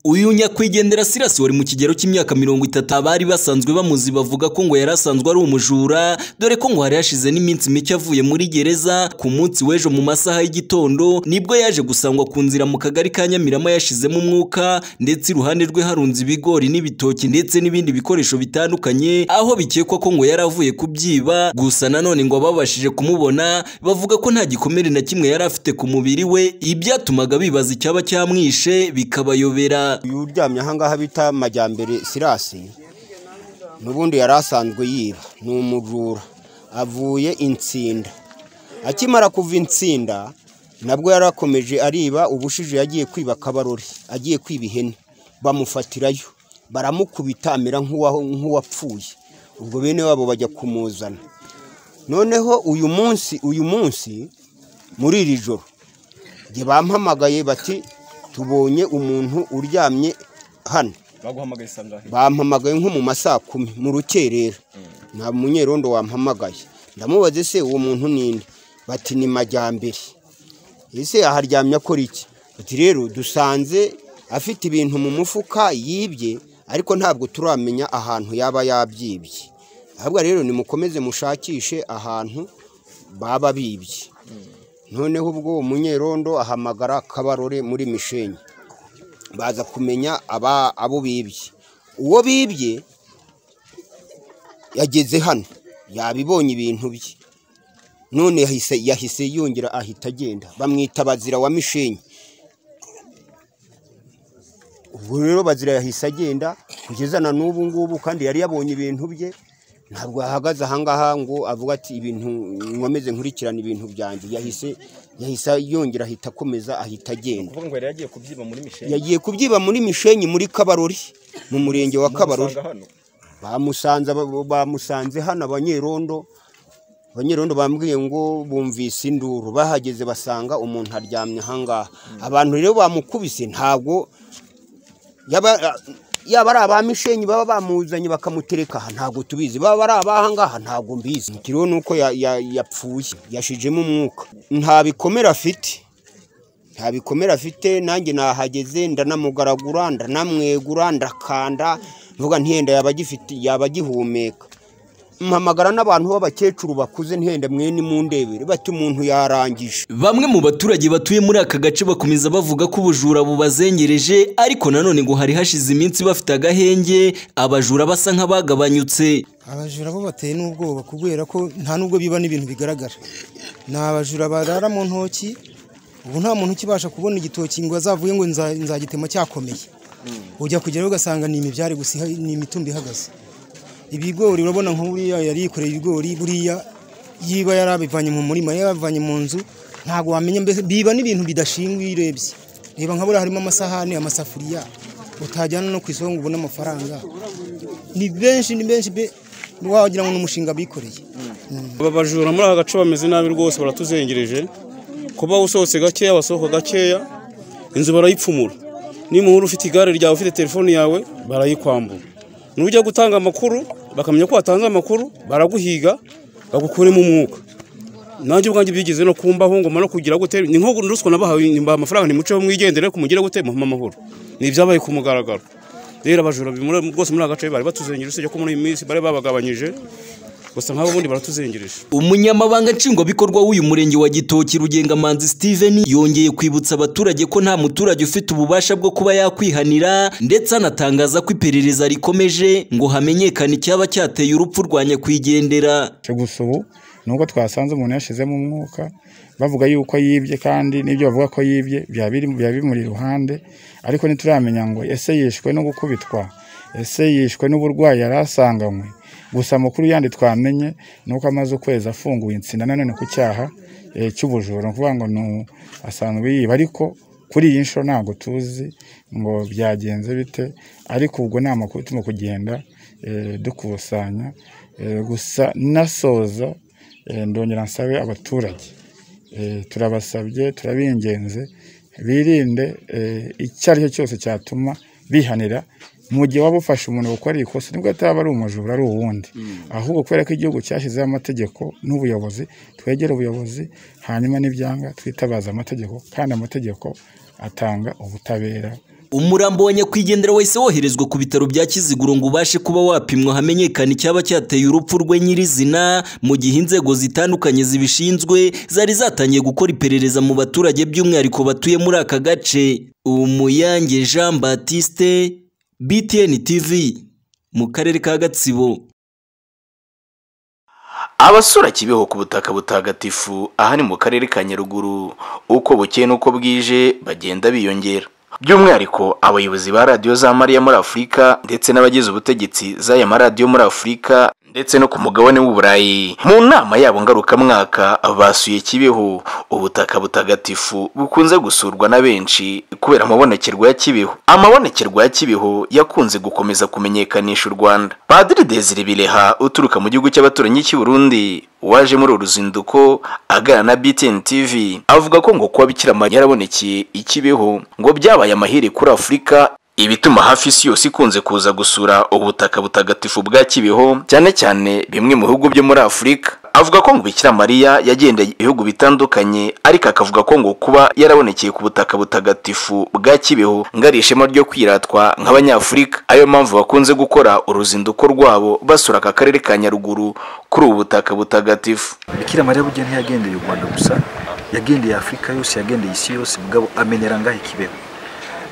uyu nyakwigendera sirasi wari mu kigero cy'imyaka mirongo itatu abari basanzwe bamuzi bavuga ko ngo yari asanzwe ari umujura dore ko ngo hari hashize n'iminsi mike avuye muri gereza ku munsi w'ejo mu masaha y'igitondo nibwo yaje gusangwa ku nzira mu kagari ka nyamirama yashizemo umwuka ndetse iruhande rwe harunze ibigori n'ibitoki ndetse n'ibindi bikoresho bitandukanye aho bikekwa ko ngo yari avuye kubyiba gusa nanone ngo ababashije kumubona bavuga ko nta gikomere na kimwe yari afite ku mubiri we ibyatumaga bibaza icyaba cyamwishe bikabayobera uyu uryamye ahangaha bita majyambere sirasi n'ubundi yari asanzwe yiba ni umujura avuye insinda akimara kuva insinda nabwo yari akomeje ariba ubushije yagiye kwiba akabarori agiye kwiba ihene bamufatirayo baramukubita amera nk'uwa- nk'uwapfuye ubwo bene wabo bajya kumuzana noneho uyu munsi uyu munsi muri iri joro njye bampamagaye bati tubonye umuntu uryamye hano baguhamagaye saa ngahe bampamagaye nko mu ma saa kumi mu rukerera nta munyerondo wampamagaye ndamubaza ese uwo muntu ni nde bati ni majyambere ese aharyamye akora iki bati rero dusanze afite ibintu mu mufuka yibye ariko ntabwo turamenya ahantu yaba yabyibye ahubwo rero nimukomeze mushakishe ahantu baba bibye noneho ubwo uwo munyerondo ahamagara kabarore muri mishenyi baza kumenya aba abo bibye uwo bibye yageze hano yabibonye ibintu bye none yahise yahise yongera ahita agenda bamwita bazira wa mishenyi ubwo rero bazira yahise agenda kugeza na n'ubu ngubu kandi yari yabonye ibintu bye ntabwo yahagaze ahangaha ngo avuga ati ibintu nkomeze nkurikirana ibintu byanjye yahise yahise yongera ahita akomeza ahita agenda kuvuga ngo yari yagiye kubyiba muri misheni yagiye kubyiba muri mishenyi muri kabarori mu murenge wa kabarori hano bamusanze aba- bamusanze hano abanyerondo abanyerondo bambwiye ngo bumvise induru bahageze basanga umuntu aryamye ahangaha abantu rero bamukubise ntabwo yaba yaba ari aba mishenyi baba bamuzanye bakamutereka aha ntabwo tubizi baba ari abahangaha ntabwo mbizi ikiriho ni uko ya- ya- yapfuye yashijemo umwuka nta bikomere afite nta bikomere afite nanjye nahageze ndanamugaragura ndanamwegura ndakanda mvuga ntiyenda yaba agifite yaba agihumeka mpamagara n'abantu b'abakecuru bakuze ntihenda mwene mundebere bati umuntu yarangije Bamwe mu baturage batuye muri aka gace bakomeza bavuga ko ubujura bubazengereje ariko nanone ngo hari hashize iminsi bafite agahenge abajura basa nk'abagabanyutse abajura bo bateye n'ubwoba kubera ko nta nubwo biba n'ibintu bigaragara ni abajura barara mu ntoki ubu nta muntu ukibasha kubona igitoki ngo azavuge ngo nza- nzagitema cyakomeye ujya kugeraho ugasanga ni imibyare gusa iha- ni imitumba ihagaze ibigori urabona nk'uriya yari yikoreye ibigori buriya yiba yarabivanye mu murima yarabivanye mu nzu ntabwo wamenya mbese biba n'ibintu bidashingwa iyo urebye reba nka buriya harimo amasahani amasafuriya utajyana no ku isoko ngo ubone amafaranga ni benshi ni benshi be wagira ngo ni umushinga bikoreye aba bajura muri aka gace bameze nabi rwose baratuzengereje kuba usohotse gakeya basohoka gakeya inzu barayipfumura nimuhura ufite igare ryawe ufite telefone yawe barayikwambura nujya gutanga amakuru bakamenya ko watanze amakuru baraguhiga bagukuremo umwuka nanjye ubwanjye byigeze no kumbaho ngoma no kugira gute ni nko ruswa nabahawe nimba amafaranga nimuceho mwigendere kumugire gute muhama amahoro ni ibyabaye ku mugaragaro rero abajura bimura- bose muri aka gace bari batuzengereje usibye ko muri iyi minsi bari babagabanyije gusa nk'abo bundi baratuzengereje Umunyamabanga nshingwabikorwa w'uyu murenge wa Gitoki Rugenga Manzi Steven yongeye kwibutsa abaturage ko nta muturage ufite ububasha bwo kuba yakwihanira ndetse anatangaza ko iperereza rikomeje ngo hamenyekane icyaba cyateye urupfu rwa nyakwigendera cyo gusa ubu ni uko twasanze umuntu yashizemo umwuka bavuga yuko yibye kandi n'ibyo bavuga ko yibye byaba biri- byaba bimuri iruhande ariko ntituramenya ngo ese yishwe no gukubitwa ese yishwe n'uburwayi yari asanganywe gusa amakuru yandi twamenye ni uko amaze ukwezi afunguye insinda nanone ku cyaha eh, cy'ubujura ni ukuvuga ngo ni u- asanzwe yiba ariko kuri iyi nshuro ntabwo tuzi ngo byagenze bite ariko ubwo ni amakuru turimo kugenda eh, dukusanya Eh, gusa nasoza eh, ndongera nsabe abaturage Eh, turabasabye turabingenze birinde eh, icyo ari cyo cyose cyatuma bihanira mu gihe waba ufashe umuntu gukora ikosa nibwo ataba ari umujura ari uwundi ahubwo kubera ko igihugu cyashyizeho amategeko n'ubuyobozi twegera ubuyobozi hanyuma n'ibyanga twitabaza amategeko kandi amategeko atanga ubutabera umurambo wa nyakwigendera wahise woherezwa ku bitaro bya kiziguro ngo ubashe kuba wapimwa hamenyekane icyaba cyateye urupfu rwe nyirizina mu gihe inzego zitandukanye zibishinzwe zari zatangiye gukora iperereza mu baturage by'umwihariko batuye muri aka gace umuyange jean batiste btn tv mu karere ka gatsibo abasura kibeho ku butaka butagatifu aha ni mu karere ka nyaruguru uko bukeye n'uko bwije bagenda biyongera by'umwihariko abayobozi ba radiyo za mariya muri afurika ndetse n'abagize ubutegetsi z'aya maradiyo muri afurika ndetse no ku mugabane w'uburayi mu nama yabo ngarukamwaka basuye kibeho ubutaka butagatifu bukunze gusurwa na benshi kubera amabonekerwa ya kibeho amabonekerwa ya kibeho yakunze gukomeza kumenyekanisha u rwanda padiri desire bireha uturuka mu gihugu cy'abaturanyi cy'i burundi waje muri uru ruzinduko aganira na btn tv avuga ko ngo kuba bikira mariya yarabonekeye ikibeho ngo byabaye amahire kuri afurika ibituma hafi isi yose ikunze kuza gusura ubutaka butagatifu bwa kibeho cyane cyane bimwe mu bihugu byo muri afurika avuga ko ngo bikira mariya yagendeye ibihugu bitandukanye ariko akavuga ko ngo kuba yarabonekeye ku butaka butagatifu bwa kibeho ngo ari ishema ryo kwiratwa nk'abanyafurika ariyo mpamvu bakunze gukora uruzinduko rwabo basura aka karere ka nyaruguru kuri ubu butaka butagatifu bikira mariya burya ntiyagendeye u rwanda gusa yagendeye afurika yose yagendeye isi yose mugabo amenera ngaho ikibeho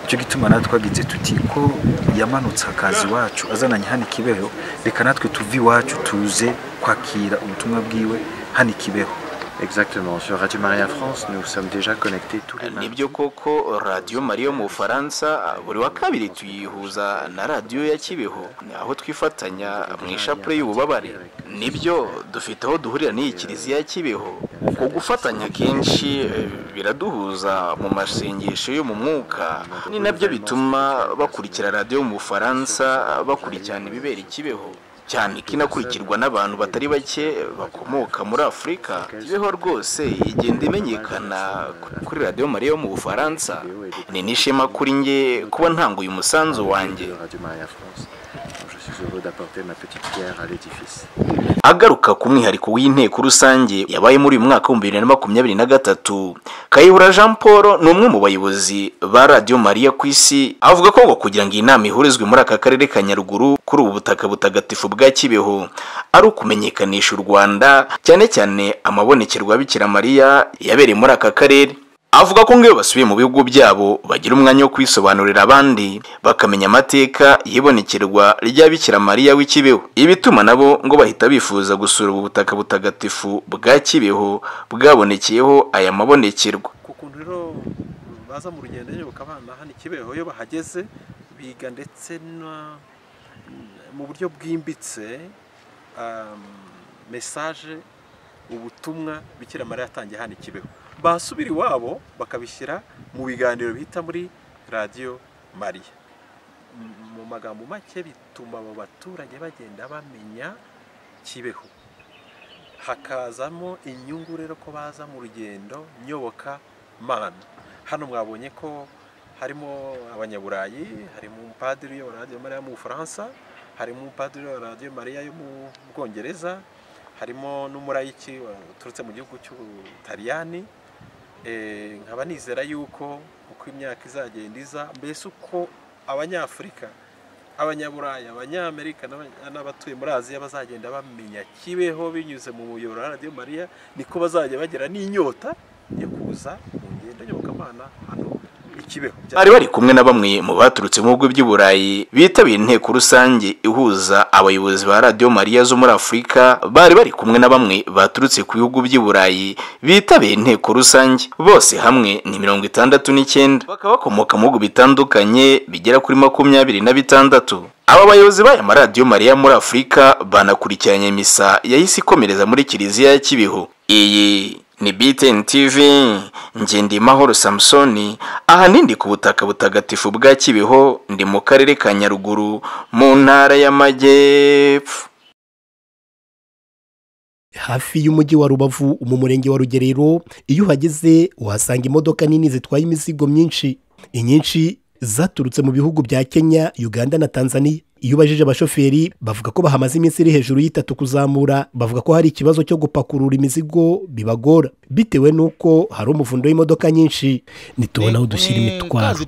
icyo gituma natwe twagize tuti ko yamanutse akazi iwacu azananye hano ikibeho reka natwe tuve iwacu tuze kwakira ubutumwa bwiwe hano ikibeho Exactement, sur Radio Maria France, nous sommes déjà connectés tous les matins. nibyo koko radiyo mariya yo mu bufaransa buri wa kabiri tuyihuza na radiyo ya kibeho ni aho twifatanya mu ishapure y'ububabare nibyo dufite aho duhurira n'iyi kiliziya ya kibeho uko gufatanya kenshi eh, biraduhuza mu masengesho yo mu mwuka ni nabyo bituma bakurikira radiyo mu bufaransa bakurikirana ibibera i kibeho cyane ko inakurikirwa n'abantu batari bake bakomoka muri afurika ibeho rwose igenda imenyekana kuri radiyo mariya yo mu bufaransa ni n'ishema kuri nge kuba ntanguye umusanzu wanjye Radio Maria France. Je suis heureux d'apporter ma petite pierre à l'édifice. agaruka ku mwihariko w'inteko rusange yabaye muri uyu mwaka w'ibihumbi bibiri na makumyabiri na gatatu kayihura jean paul ni umwe mu bayobozi ba radiyo mariya ku isi avuga ko ngo kugira ngo iyi nama ihurizwe muri aka karere ka nyaruguru kuri ubu butaka butagatifu bwa kibeho ari ukumenyekanisha u rwanda cyane cyane amabonekerwa bikira mariya yabereye muri aka karere avuga ko ngiyo basubiye mu bihugu byabo bagira umwanya wo kwisobanurira abandi bakamenya amateka y'ibonekerwa rya bikira mariya w'ikibeho ibituma nabo ngo bahita bifuza gusura ubu butaka butagatifu bwa kibeho bwabonekeyeho aya mabonekerwa ku kuntu rero baza mu rugendo nyine bakabana hano ikibeho iyo bahageze biga ndetse na- mu buryo bwimbitse um, mesaje ubutumwa bikira mariya yatangiye hano ikibeho basubira iwabo bakabishyira mu biganiro bita muri radiyo mariya M- mu magambo make bituma abo baturage bagenda bamenya kibeho hakazamo inyungu rero ko baza mu rugendo nyoboka mano hano mwabonye ko harimo abanyaburayi harimo umupadiri uyobora radiyo mariya yo mu bufaransa harimo umupadiri uyobora radiyo mariya yo mu bwongereza harimo n'umurayiki waturutse mu gihugu cy'ubutaliyani Eh, nkaba nizera yuko uko imyaka izagenda iza mbese uko abanyafurika abanyaburayi abanyamerika n'aba- n'abatuye muri aziya bazagenda bamenya kibeho binyuze mu muyoboro wa radiyo mariya niko bazajya bagira n'inyota yo kuza mu ngendo nyobokamana hano ikibeho bari bari kumwe na bamwe mu baturutse mu bihugu by'i burayi bitabiriye inteko rusange ihuza abayobozi ba radiyo mariya zo muri afurika bari bari kumwe na bamwe baturutse ku bihugu by'i burayi bitabiriye inteko rusange bose hamwe ni mirongo itandatu n'icyenda bakaba bakomoka mu bihugu bitandukanye bigera kuri makumyabiri na bitandatu aba bayobozi b'aya maradiyo mariya muri afurika banakurikiranye misa yahise ikomereza muri kiliziya ya kibihu iyi ni btn tv ngendimahoro samusoni ahanini ndi ku butaka butagatifu bwa kibiho ndi mu karere ka nyaruguru mu ntara y'amajyepfo hafi y'umujyi wa rubavu mu murenge wa rugerero iyo uhageze uhasanga imodoka nini zitwaye imizigo myinshi inyinshi zaturutse mu bihugu bya kenya uganda na tanzania iyo ubajije abashoferi bavuga ko bahamaze iminsi iri hejuru y'itatu kuzamura bavuga ko hari ikibazo cyo gupakurura imizigo bibagora bitewe n'uko hari umuvundo w'imodoka nyinshi ntitubona aho dushyira imitwaro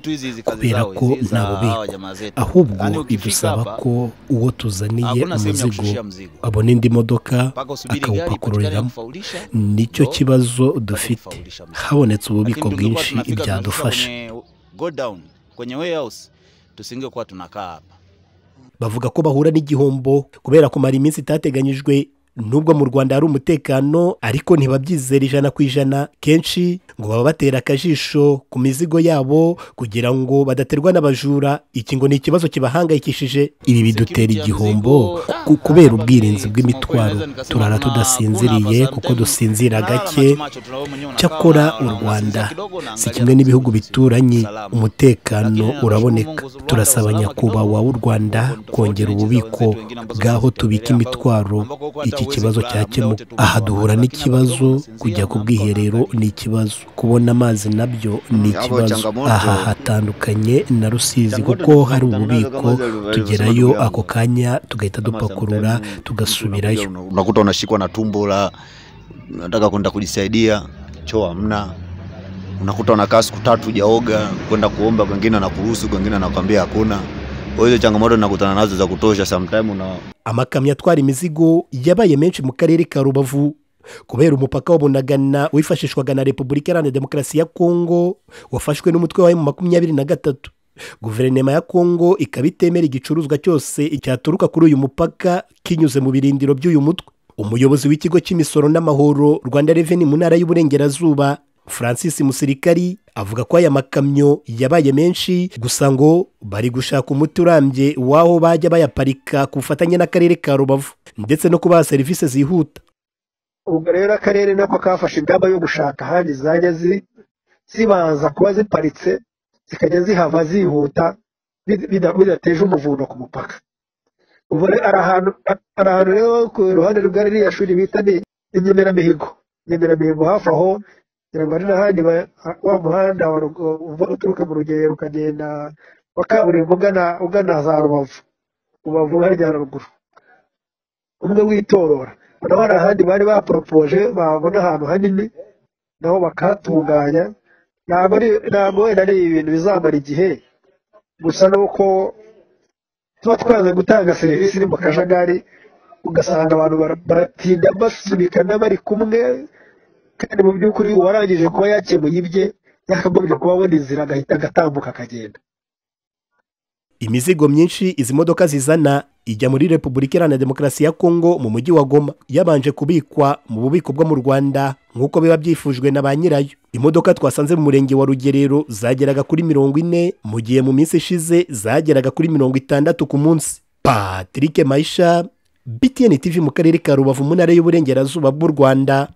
kubera ko nta bubiko ahubwo ibusaba ko uwo tuzaniye umuzigo abona indi modoka akawupakururiramo nicyo kibazo dufite habonetse ububiko bwinshi ibyadufasha tusinge kuwa tunakaa hapa bavuga ko bahura n'igihombo kubera kumara iminsi itateganyijwe nubwo mu rwanda hari umutekano ariko ntibabyizera ijana ku ijana kenshi ngo baba batera akajisho ku mizigo yabo kugira ngo badaterwa n'abajura iki ngo ni ikibazo kibahangayikishije ibi bidutera igihombo ku- kubera ubwirinzi bw'imitwaro turara tudasinziriye kuko dusinzira gake cyakora u rwanda si kimwe n'ibihugu bituranye umutekano uraboneka turasaba nyakubahwa w'u rwanda kongera ububiko bw'aho tubika imitwaro iki kibazo cyakemuka aha duhura n'ikibazo kujya ku bwiherero ni ikibazo kubona amazi nabyo ni ikibazo aha hatandukanye na rusizi kuko hari ububiko tugerayo ako kanya tugahita dupakurura tugasubirayo unakuta unashikwa na tumbo la nataka kwenda kujisaidia, choo hamna, unakuta unakaa siku tatu hujaoga, kwenda kuomba, kwengine anakuruhusu, kwengine anakwambia hakuna. Kwa hizo changamoto nakutana nazo za kutosha, sometime una amakamyo atwara imizigo yabaye menshi mu karere ka rubavu kubera umupaka wa bunagana wifashishwaga na repubulika iharanira demokarasi ya kongo wafashwe n'umutwe wawe mu makumyabiri na gatatu guverinoma ya kongo ikaba itemera igicuruzwa cyose cyaturuka kuri uyu mupaka kinyuze mu birindiro by'uyu mutwe umuyobozi w'ikigo cy'imisoro n'amahoro rwanda reveni mu ntara y'uburengerazuba francis musirikari avuga ko aya makamyo yabaye menshi gusa ngo bari gushaka umuti urambye w'aho bajya bayaparika ku bufatanye n'akarere ka rubavu ndetse no kubaha serivisi zihuta ubwo rero akarere nako kafashe ingamba yo gushaka ahandi zajya zi- zibanza kuba ziparitse zikajya zihava zihuta bida- bida- bidateje umuvundo ku mupaka ubu re- ari ahantu ari ahantu rero ku ruhande rwa ririya shuri bita ni inyemeramihigo inyemeramihigo hafi aho ngira ngo ari n'ahandi ba- wa muhanda wa Rugo- uva uturuka mu rugerero ukagenda wa kaburimbo ugana ugana za rubavu rubavu harya haruguru umwe witorora naho hari ahandi bari baporopoje babona ahantu hanini nabo bakahatunganya ntabwo ari ntabwo wenda ari ibintu bizamara igihe gusa nuko tuba twaze gutanga serivisi iri mu kajagari ugasanga abantu bara- baratinda basunikana bari kumwe kandi mu by'ukuri uwarangije kuba yakemuye ibye yakagombye kuba abona inzira agahita agatambuka akagenda imizigo myinshi izi modoka zizana ijya muri repubulika iharanira demokarasi ya kongo mu mujyi wa goma yabanje kubikwa mu bubiko bwo mu rwanda nk'uko biba byifujwe na ba nyirayo imodoka twasanze mu murenge wa rugerero zageraga kuri mirongo ine mu gihe mu minsi ishize zageraga kuri mirongo itandatu ku munsi patrick maisha btn tv mu karere ka rubavu mu ntara y'uburengerazuba bw'u rwanda